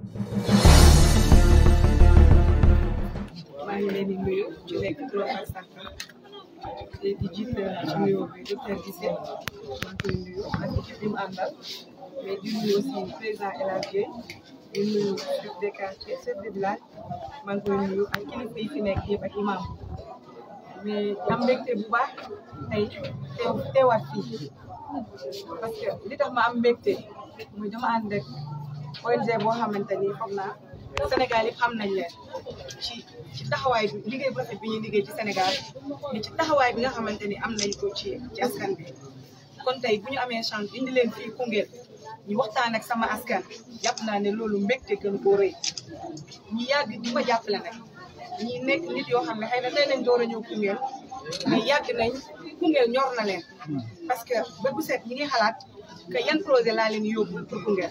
maa ngi leen di nuyu ci nekk turam ak santam te di jiite ci nuyoo bi docteur Guissé maa ngi koy nuyu ak équipe bi mu àndal mais di nuyu aussi président El Hadj Guèye di nuyu chef de quartier chef de village maa ngi koy nuyu ak kilifa yi fi nekk yëpp ak imam mais am mbégte bu baax tey teew teewaat fii parce que li tax ma am mbégte muy dama ànd ak ONG boo xamante ni foog naa Sénégal yi xam nañ leen ci ci taxawaay bi liggéey bu rafet bi ñuy liggéey ci Sénégal mais ci taxawaay bi nga xamante ni am nañ ko ci ci askan bi kon tey bu ñu amee chance indi leen fii Koungheul ñu waxtaan ak sama askan jàpp naa ne loolu mbégte gën koo rëy ñi yàgg di ma jàppale nag ñi nekk nit yoo xam ne xëy na tey lañ door a ñëw Koungheul mais yàgg nañ Koungheul ñor na leen parce que ba bu set ñi ngi xalaat que yan projet laa leen yóbbu pour Koungheul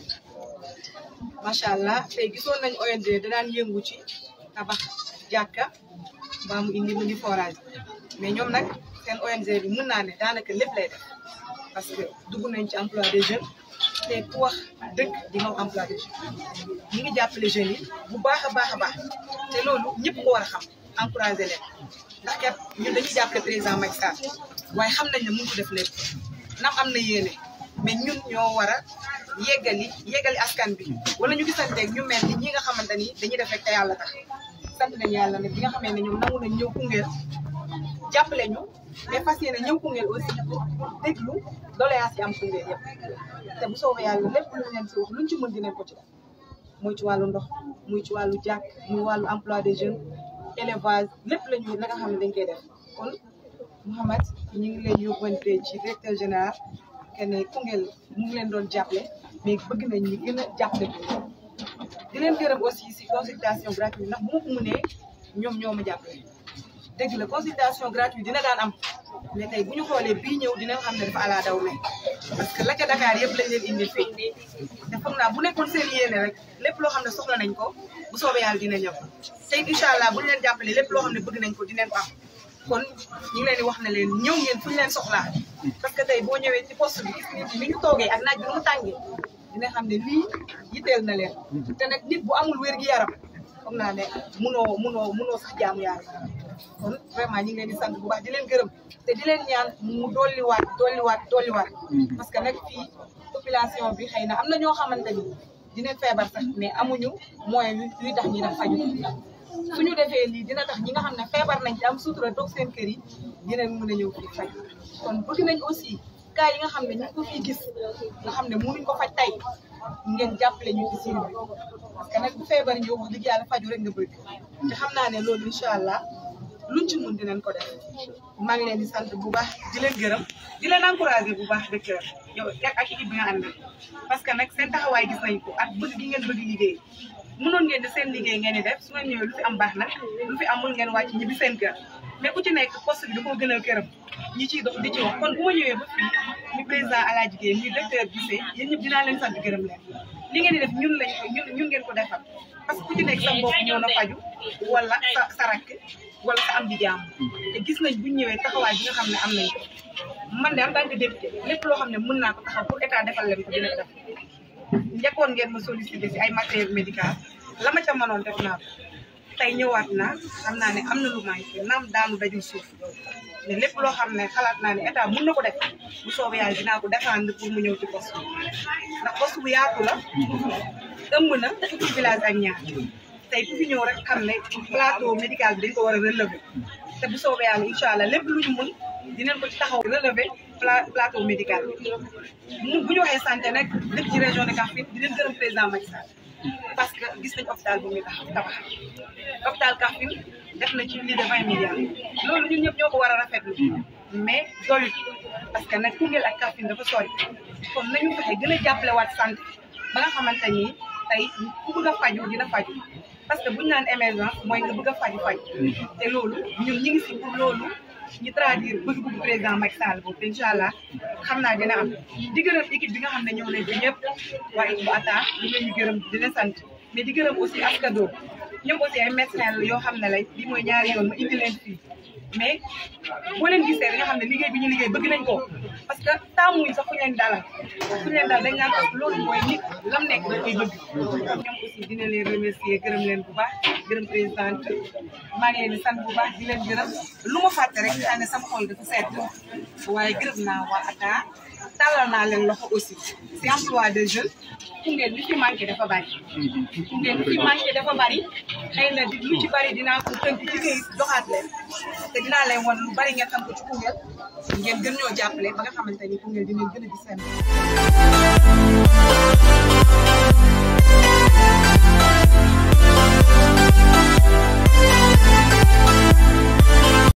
macha allah tey gisoon nañ ONG da daan yëngu ci tabax jàkka mbaa mu indi mu di forage mais ñoom nag seen ONG bi mën naa ne daanaka lépp lay def parce que dugg nañ ci emploi des jeunes te ku wax dëkk di nga wax emploi des jeunes ñi ngi jàppale jeunes yi bu baax a baax a baax te loolu ñëpp ko war a xam encouragé leen ndax kat ñun dañuy jàppale président Macky Sall waaye xam nañ ne mënu ko def lépp nam am na yéene mais ñun ñoo war a yeggali yeggali askan bi wala ñu gisanteeg ñu mel ni ñi nga xamante ni dañuy def rek te yàlla tax sant nañu yàlla nag bi nga xamee ne ñoom nangu nañ ñëw Koungheul jàppale ñu mais fas yéene ñëw Koungheul aussi déglu doléance yi am Koungheul yëpp te bu soobee yàlla lépp lu leen si wax luñ ci mën dinañ ko ci def muy ci wàllu ndox muy ci wàllu jàkk muy wàllu emploi des jeunes élevage lépp la ñu la nga xam ne dañ koy def kon Mouhamed ñu ngi lay yóbbante ci directeur général que ne Koungheul mu ngi leen doon jàppale mais bëgg nañ ñi gën a jàppale ko di leen gërëm aussi si consultation gratuite ndax bu ma ko mënee ñoom ñoo ma jàppale dëgg la consultation gratuite dina daan am mais tey bu ñu xoolee bii ñëw dina xam ne dafa ala daw me parce que la ca Dakar yëpp lañ leen indil fii te foog naa bu nekkoon seen yéene rek lépp loo xam ne soxla nañ ko bu soobee yàlla dina ñëw tey incha allah bu ñu leen jàppale lépp loo xam ne bëgg nañ ko dinañ ko am kon ñu ngi leen di wax ne leen ñëw ngeen fu ñu leen soxlaa parce que tey boo ñëwee ci poste bi gis nit ñi ni ñu toogee ak naaj bi mu tàngee dina xam ne lii yitteel na leen te nag nit bu amul wér gi yaram foog naa ne munoo munoo munoo sax jaamu yàlla kon vraiment ñu ngi leen di sant bu baax di leen gërëm te di leen ñaan mu dolliwaat dolliwaat dolliwaat parce que nag fii population bi xëy na am na ñoo xamante ni dinañ feebar sax mais amuñu moyen yu tax ñi dem faju suñu defee lii dina tax ñi nga xam ne feebar nañ ci am sutura toog seen kër yi dinañ mën a ñëw fii faj kon bëgg nañ aussi cas yi nga xam ne ñu ngi ko fii gis nga xam ne mënuñ ko faj tey ngeen jàppale ñu ci siin bi parce que nag bu feebar ñëw wax dëgg yàlla faju rek nga bëgg te xam naa ne loolu incha allah luñ ci mun dinañ ko def maa ngi leen di sant bu baax di leen gërëm di leen encouragé bu baax docteur yow ak équipe bi nga àndal parce que nag seen taxawaay gis nañ ko ak bëgg gi ngeen bëgg liggéey mënoon ngeen di seen liggéey ngeen di def su ngeen ñëwee lu fi am baax nag lu fi amul ngeen wàcc ñibbi seen kër mais ku ci nekk poste bi da koo gënal këram ñi ciy dox di ci wax kon bu ma ñëwee ba fii mi président Alaaji Guèye mi docteur Guissé yéen ñëpp dinaa leen sant gërëm leen li ngeen di def ñun lañ ñun ñun ngeen ko defal parce que ku ci nekk sa mbokk ñëw na faju wala sa sa rakk wala sa am di jaam te gis nañ buñ ñëwee taxawaay bi nga xam ne am nañ ko man de en tant que député lépp loo xam ne mën naa ko taxaw pour état defal leen ko dina ko def njëkkoon ngeen ma sollicité si ay matériel médical la ma ca mënoon def naa ko tey ñëwaat naa xam naa ne am na lu manqué naam daanu dajul suuf mais lépp loo xam ne xalaat naa ne état mën na ko def bu soobee yàlla dinaa ko défendre pour mu ñëw ci poste bi ndax poste bu yaatu la ëmb na fukki village ak ñaar tey ku fi ñëw rek xam ne plateau médical bi dañ ko war a relever te bu soobee yàlla incha allah lépp lu ñu mën dinañ ko ci taxaw relever plateau médical bi bu ñu waxee santé nag dëkk ci région de Kaffrine di leen gërëm président Macky Sall parce que gis nañ hôpital bu muy tax tabax hôpital Kaffrine def na ci lii de vingt milliards loolu ñun ñëpp ñoo ko war a rafetlu mais doyut parce que nag Koungheul ak Kaffrine dafa sori kon nañu fexe gën a jàppale waat santé ba nga xamante ni tey ku bëgg a faju dina faju parce que buñu naan émergence mooy nga bëgg a faju faj te loolu ñun ñi ngi si pour loolu ñu traduire bëgg-bëgg président Macky Sall boobu te incha allah xam naa dina am di gërëm équipe bi nga xam ne ñëw nañ fi ñëpp waa équipe bu atta di leen ñu gërëm di leen sant mais di gërëm aussi askado ñoom aussi ay médecin la yoo xam ne lay bi mooy ñaari yoon ma indi leen fii mais boo leen gisee da nga xam ne liggéey bi ñu liggéey bëgg nañ ko parce que taamuñ sax fu ñu leen dalal fu ñu leen dalal dañ naan parce que loolu mooy nit lam nekk da koy bëgg ñoom aussi dina leen remercier gërëm leen bu baax gërëm présidente maa ngi leen di sant bu baax di leen gërëm lu ma fàtte rek daa ne sama xol dafa sedd waaye gërëm naa waa ATA tàllal naa leen loxo aussi si emploi de jeunes Koungheul li fi manqué dafa bari Koungheul li fi manqué dafa bari xëy na di lu ci bari dinaa ko tënk ci këyit doxaat leen te dinaa leen wan lu bari ngeen xam ko ci Koungheul ngeen gën ñoo jàppale ba nga xamante ni Koungheul dinañ gën a gis seen